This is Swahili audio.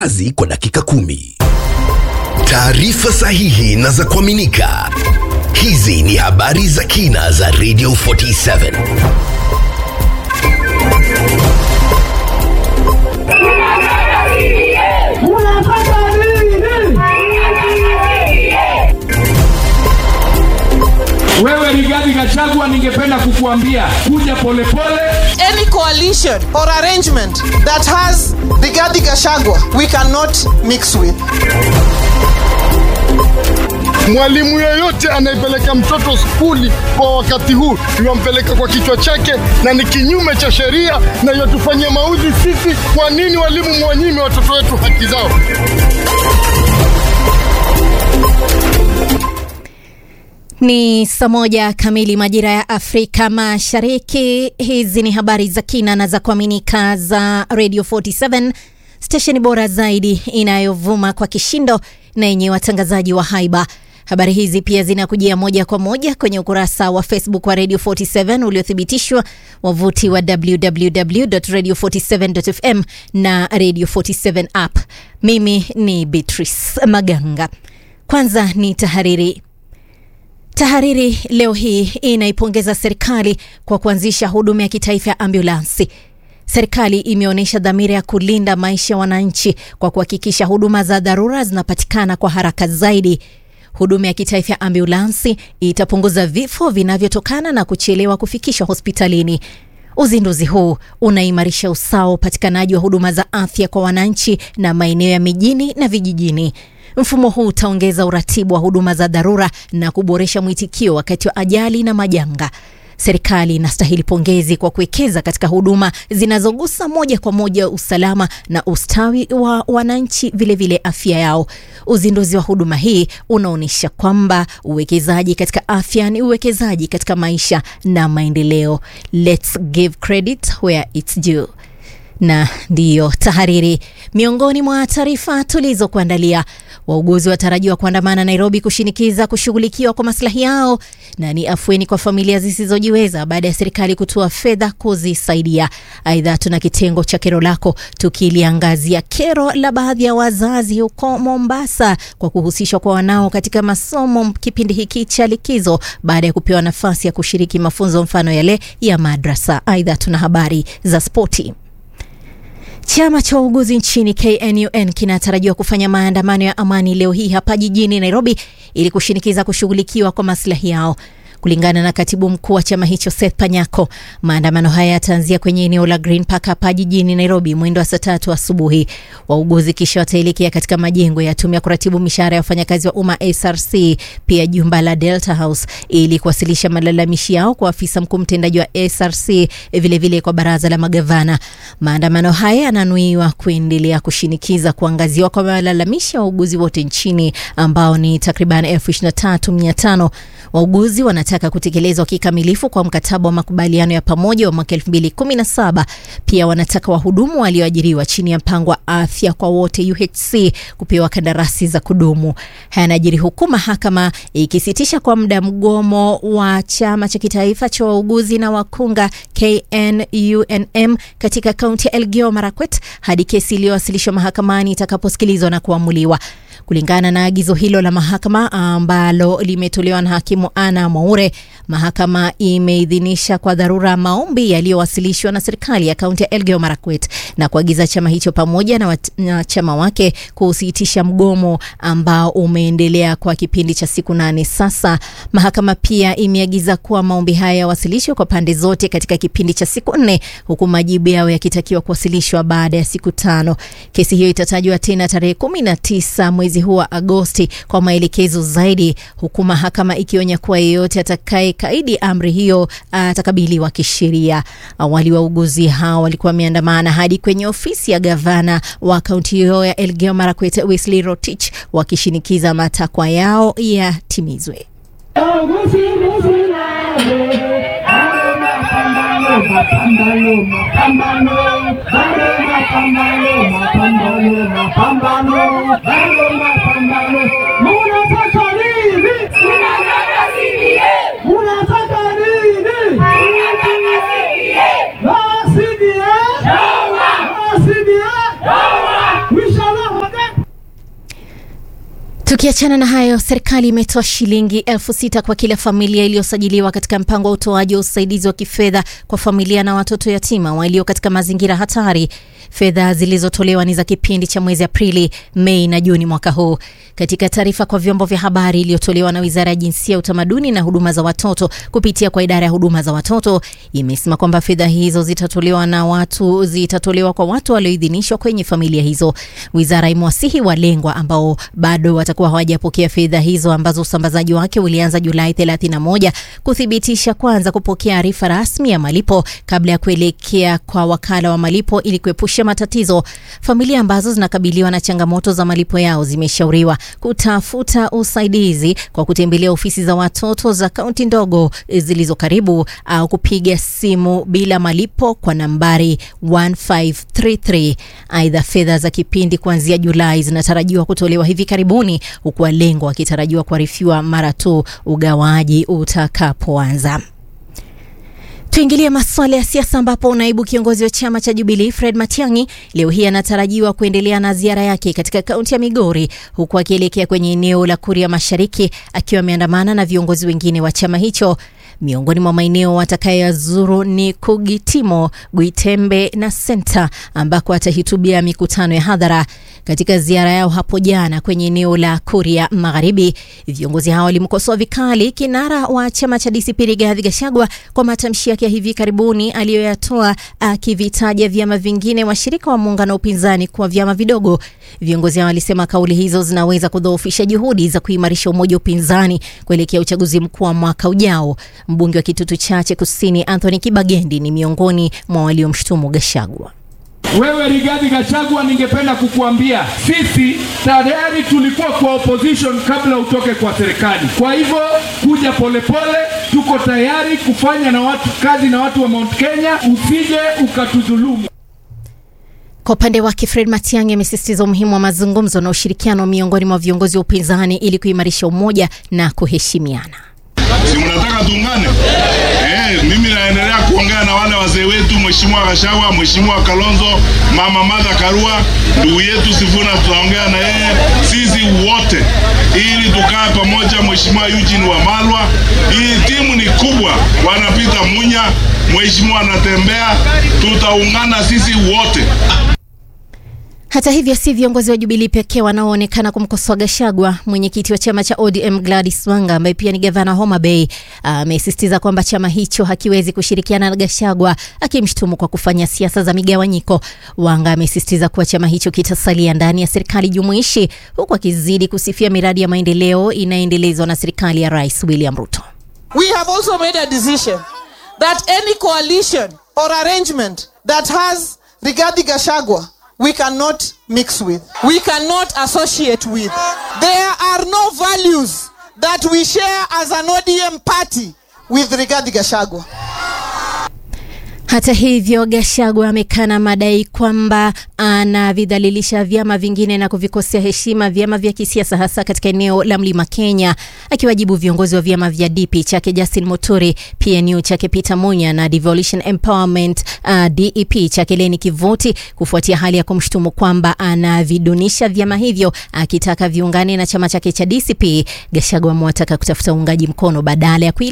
kazi kwa dakika kumi. Taarifa sahihi na za kuaminika. Hizi ni habari za kina za Radio 47. Wewe Rigathi Gachagua, ningependa kukuambia kuja polepole. any coalition or arrangement that has Rigathi Gachagua, we cannot mix with. Mwalimu yeyote anayepeleka mtoto skuli kwa wakati huu iwampeleka kwa kichwa chake, na ni kinyume cha sheria na yatufanyia maudhi sisi. Kwa nini walimu mwanyime watoto wetu haki zao? Ni saa moja kamili majira ya Afrika Mashariki. Hizi ni habari za kina na za kuaminika za Radio 47 stesheni bora zaidi inayovuma kwa kishindo na yenye watangazaji wa haiba. Habari hizi pia zinakujia moja kwa moja kwenye ukurasa wa Facebook wa Radio 47 uliothibitishwa, wavuti wa www.radio47.fm na Radio 47 app. Mimi ni Beatrice Maganga. Kwanza ni tahariri. Tahariri leo hii inaipongeza serikali kwa kuanzisha huduma ya kitaifa ya ambulansi. Serikali imeonyesha dhamira ya kulinda maisha ya wananchi kwa kuhakikisha huduma za dharura zinapatikana kwa haraka zaidi. Huduma ya kitaifa ya ambulansi itapunguza vifo vinavyotokana na kuchelewa kufikishwa hospitalini. Uzinduzi huu unaimarisha usawa wa upatikanaji wa huduma za afya kwa wananchi na maeneo ya mijini na vijijini. Mfumo huu utaongeza uratibu wa huduma za dharura na kuboresha mwitikio wakati wa ajali na majanga. Serikali inastahili pongezi kwa kuwekeza katika huduma zinazogusa moja kwa moja usalama na ustawi wa wananchi, vilevile afya yao. Uzinduzi wa huduma hii unaonyesha kwamba uwekezaji katika afya ni uwekezaji katika maisha na maendeleo. Let's give credit where it's due na ndiyo tahariri. Miongoni mwa taarifa tulizokuandalia, wauguzi watarajiwa kuandamana Nairobi kushinikiza kushughulikiwa kwa maslahi yao, na ni afueni kwa familia zisizojiweza baada ya serikali kutoa fedha kuzisaidia. Aidha, tuna kitengo cha kero lako tukiliangazia kero la baadhi ya wazazi huko Mombasa kwa kuhusishwa kwa wanao katika masomo kipindi hiki cha likizo baada ya kupewa nafasi ya kushiriki mafunzo mfano yale ya madrasa. Aidha, tuna habari za spoti. Chama cha wauguzi nchini KNUN kinatarajiwa kufanya maandamano ya amani leo hii hapa jijini Nairobi ili kushinikiza kushughulikiwa kwa maslahi yao. Kulingana na katibu mkuu wa chama hicho Seth Panyako, maandamano haya yataanzia kwenye eneo la Green Park hapa jijini Nairobi mwendo wa saa tatu asubuhi. Wauguzi kisha wataelekea katika majengo ya tume ya kuratibu mishahara ya wafanyakazi wa umma SRC, pia jumba la Delta House ili kuwasilisha malalamishi yao kwa afisa mkuu mtendaji wa SRC, vilevile vile kwa baraza la magavana. Maandamano haya yananuiwa kuendelea kushinikiza kuangaziwa kwa malalamishi ya wauguzi wote nchini ambao ni takriban elfu ishirini na tatu mia tano. Wauguzi wanataka kutekelezwa kikamilifu kwa mkataba wa makubaliano ya pamoja wa mwaka 2017. Pia wanataka wahudumu walioajiriwa chini ya mpango wa afya kwa wote UHC kupewa kandarasi za kudumu. Haya yanajiri huku mahakama ikisitisha kwa muda mgomo wa chama cha kitaifa cha wauguzi na wakunga KNUNM katika kaunti ya Elgeyo Marakwet hadi kesi iliyowasilishwa mahakamani itakaposikilizwa na kuamuliwa. Kulingana na agizo hilo la mahakama ambalo limetolewa na hakimu Ana Mwaure, mahakama imeidhinisha kwa dharura maombi yaliyowasilishwa na serikali ya kaunti ya Elgeyo Marakwet na kuagiza chama hicho pamoja na wanachama wake kusitisha mgomo ambao umeendelea kwa kipindi cha siku nane sasa. Mahakama pia imeagiza kuwa maombi haya yawasilishwe kwa pande zote katika kipindi cha siku nne, huku majibu yao yakitakiwa kuwasilishwa baada ya siku tano. Kesi hiyo itatajwa tena tarehe kumi na tisa mwezi huu wa Agosti kwa maelekezo zaidi, huku mahakama ikionya kuwa yeyote atakaye kaidi amri hiyo atakabiliwa kisheria. Awali wauguzi hao walikuwa wameandamana hadi kwenye ofisi ya gavana wa kaunti hiyo ya Elgeyo Marakwet Wesley Rotich wakishinikiza matakwa yao yatimizwe. Tukiachana na hayo, serikali imetoa shilingi elfu sita kwa kila familia iliyosajiliwa katika mpango wa utoaji wa usaidizi wa kifedha kwa familia na watoto yatima walio katika mazingira hatari. Fedha zilizotolewa ni za kipindi cha mwezi Aprili, Mei na Juni mwaka huu. Katika taarifa kwa vyombo vya habari iliyotolewa na Wizara ya Jinsia, Utamaduni na Huduma za Watoto kupitia kwa idara ya huduma za watoto, imesema kwamba fedha hizo zitatolewa na watu zitatolewa kwa watu walioidhinishwa kwenye familia hizo. Wizara imewasihi walengwa ambao bado watakuwa hawajapokea fedha hizo ambazo usambazaji wake ulianza Julai 31 kuthibitisha kwanza kupokea arifa rasmi ya malipo kabla ya kuelekea kwa wakala wa malipo ili kuepusha matatizo. Familia ambazo zinakabiliwa na changamoto za malipo yao zimeshauriwa kutafuta usaidizi kwa kutembelea ofisi za watoto za kaunti ndogo zilizo karibu au kupiga simu bila malipo kwa nambari 1533. Aidha, fedha za kipindi kuanzia Julai zinatarajiwa kutolewa hivi karibuni huku walengwa wakitarajiwa kuarifiwa mara tu ugawaji utakapoanza. Tuingilie masuala ya siasa ambapo naibu kiongozi wa chama cha Jubilee Fred Matiang'i leo hii anatarajiwa kuendelea na ziara yake katika kaunti ya Migori huku akielekea kwenye eneo la Kuria Mashariki akiwa ameandamana na viongozi wengine wa chama hicho. Miongoni mwa maeneo atakayazuru ni Kugitimo, Gwitembe na Senta ambako atahutubia mikutano ya hadhara. Katika ziara yao hapo jana kwenye eneo la Kuria Magharibi, viongozi hao walimkosoa vikali kinara wa chama cha DCP Rigathi Gachagua kwa matamshi yake ya hivi karibuni aliyoyatoa akivitaja vyama vingine washirika wa muungano wa upinzani kuwa vyama vidogo. Viongozi hao walisema kauli hizo zinaweza kudhoofisha juhudi za kuimarisha umoja wa upinzani kuelekea uchaguzi mkuu wa mwaka ujao. Mbunge wa Kitutu Chache Kusini Anthony Kibagendi ni miongoni mwa waliomshutumu Gachagua. Wewe Rigathi Gachagua, ningependa kukuambia sisi tayari tulikuwa kwa opposition kabla utoke kwa serikali. Kwa hivyo kuja polepole, tuko tayari kufanya na watu kazi na watu wa Mount Kenya, usije ukatudhulumu. Kwa upande wake Fred Matiang'i amesisitiza umuhimu wa mazungumzo na ushirikiano miongoni mwa viongozi wa upinzani ili kuimarisha umoja na kuheshimiana. Si mnataka tuungane? Eh, mimi naendelea kuongea na wale wazee wetu, Mheshimiwa Gachagua, Mheshimiwa Kalonzo, Mama Martha Karua, ndugu yetu Sifuna, tutaongea na yeye sisi wote ili tukae pamoja. Mheshimiwa Eugene Wamalwa, hii timu ni kubwa, wanapita Munya, Mheshimiwa anatembea, tutaungana sisi wote. Hata hivyo si viongozi wa Jubilee pekee wanaoonekana kumkosoa Gachagua. Mwenyekiti wa chama cha ODM Gladys Wanga ambaye pia ni gavana Homa Bay amesisitiza kwamba chama hicho hakiwezi kushirikiana na Gachagua, akimshutumu kwa kufanya siasa za migawanyiko. Wanga amesisitiza kuwa chama hicho kitasalia ndani ya serikali jumuishi, huku akizidi kusifia miradi ya maendeleo inayoendelezwa na serikali ya Rais William Ruto. We have also made a decision that any coalition or arrangement that has Rigathi Gachagua we cannot mix with. We cannot associate with. There are no values that we share as an ODM party with Rigathi Gachagua. Hata hivyo, Gachagua amekana madai kwamba anavidhalilisha vyama vingine na kuvikosea heshima vyama vya kisiasa hasa katika eneo la Mlima Kenya, akiwajibu viongozi wa vyama vya DP chake Justin Muturi, PNU chake Peter Munya na Devolution Empowerment uh, DEP chake Leni Kivuti kufuatia hali ya kumshutumu kwamba anavidunisha vyama hivyo, akitaka viungane na chama chake cha DCP. Gachagua amewataka kutafuta uungaji mkono badala ya